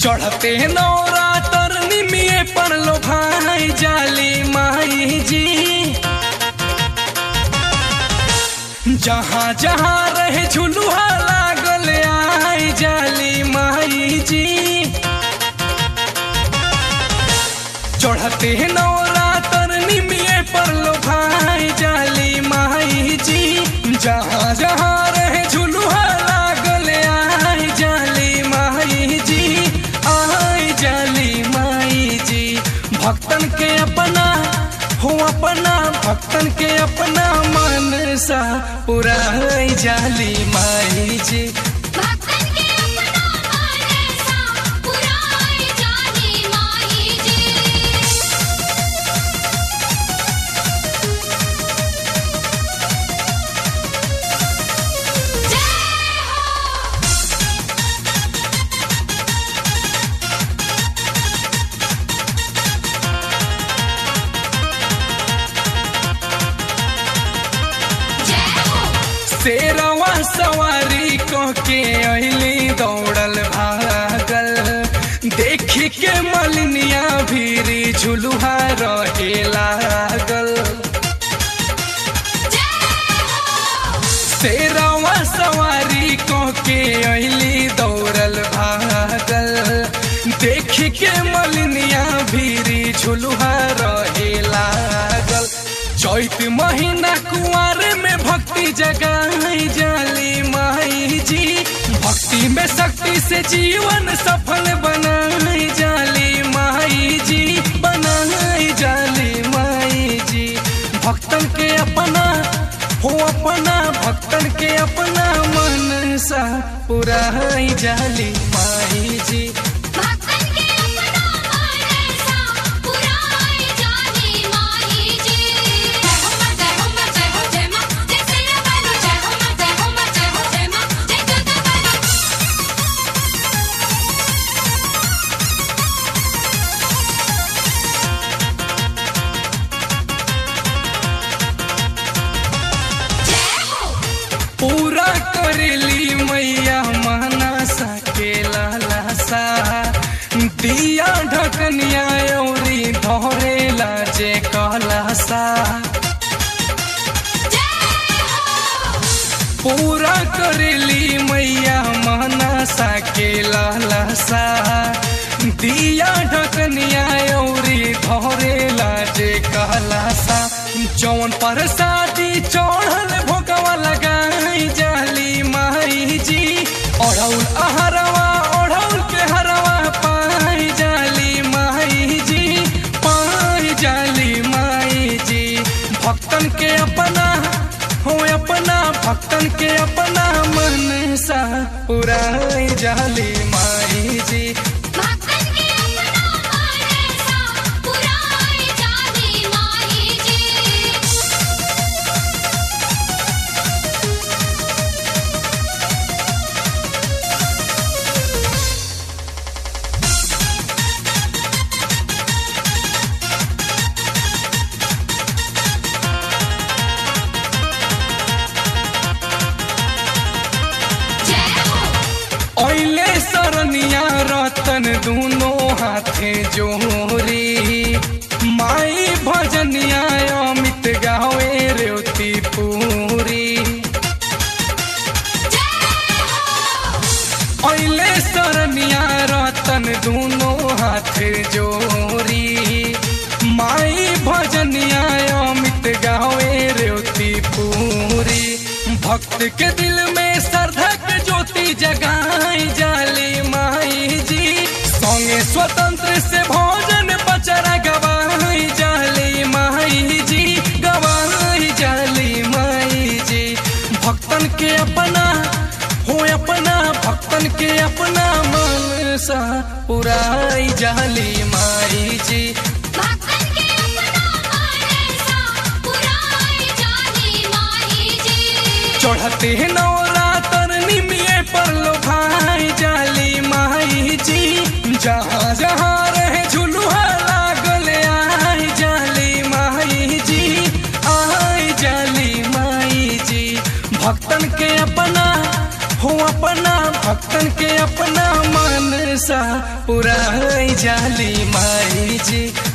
चढ़ते नौरा तरनी में पड़लो भाई जाली माई जी जहाँ जहाँ रहे झुलुहा लागल आई जाली माई जी चढ़ते नौरा तरनी में पड़लो भाई जाली माई जी जहाँ जहाँ रहे झुलुहा लागल आई जाली माई जी आई जाली माई जी भक्तन के अपना हो अपना भक्तन के अपना मन सा पूरा जाली माई जी भक्तन के अपना मनसा पुराई जानी माई जी जय हो जय हो शेरवा सवारी कह के अली दौड़ल भागल देखी के मलिनिया भीरी झुलुहा रहे लागल शेरवा सवारी कह के अली दौड़ल भागल देखी के मलिनिया भीरी झुलुहा रहे लागल चैत महीना कुआर में भक्ति जगाई जाली माई जी भक्ति में शक्ति से जीवन सफल बनाई जाली माई जी बनाई जाली माई जी भक्तन के अपना हो अपना भक्तन के अपना मन सा पूरा जाली माई जी भक्तन के अपना मनसा पुराई जानी माई जी जय हो मां जय हो मां जय हो जय मां जय सिया बालो जय हो मां जय हो मां जय हो जय मां जय दुर्गा बालो जय हो पूरा करेली मैया मानसा के लालसा दिया ढकनिया औरी धरे लाजे कलसा पूरा करेली मैया मानसा के लालसा दिया ढकनिया औरी धरे लाजे कलसा जौन पर शादी चढ़ल भोगवा लगाई जाली माई जी ओढ़ौल अहरवा ओढ़ौल के हरवा पाई जाली माई जी पाई जाली माई जी भक्तन के अपना हो अपना भक्तन के अपना मन सा पूरा जाली माई जी भक्तन के अपना मनसा पुराई जानी माई जी जय हो ओइले सरनिया रतन दोनों हाथे जोरी माई भजनिया अमित गावे रेवती पूरी ओइले सरनिया रतन दोनों हाथे जोरी माई भजनिया अमित गावे रेवती पूरी भक्त के दिल में श्रद्धा के ज्योति जगाई जाली माई जी संगे स्वतंत्र से भोजन बचरा गवाई जाली माई जी गवाई जाली माई जी भक्तन के अपना हो अपना भक्तन के अपना मन सा पुराई जाली माई जी भक्तन के अपना मनसा पुराई जानी माई जी चढ़ते नौरा तरनी में पड़लो भाई जाली माई जी जहाँ जहाँ रहे झुलुहा लागल आई जाली माई जी आई जाली माई जी भक्तन के अपना हो अपना भक्तन के अपना मन सा पुराई जाली माई जी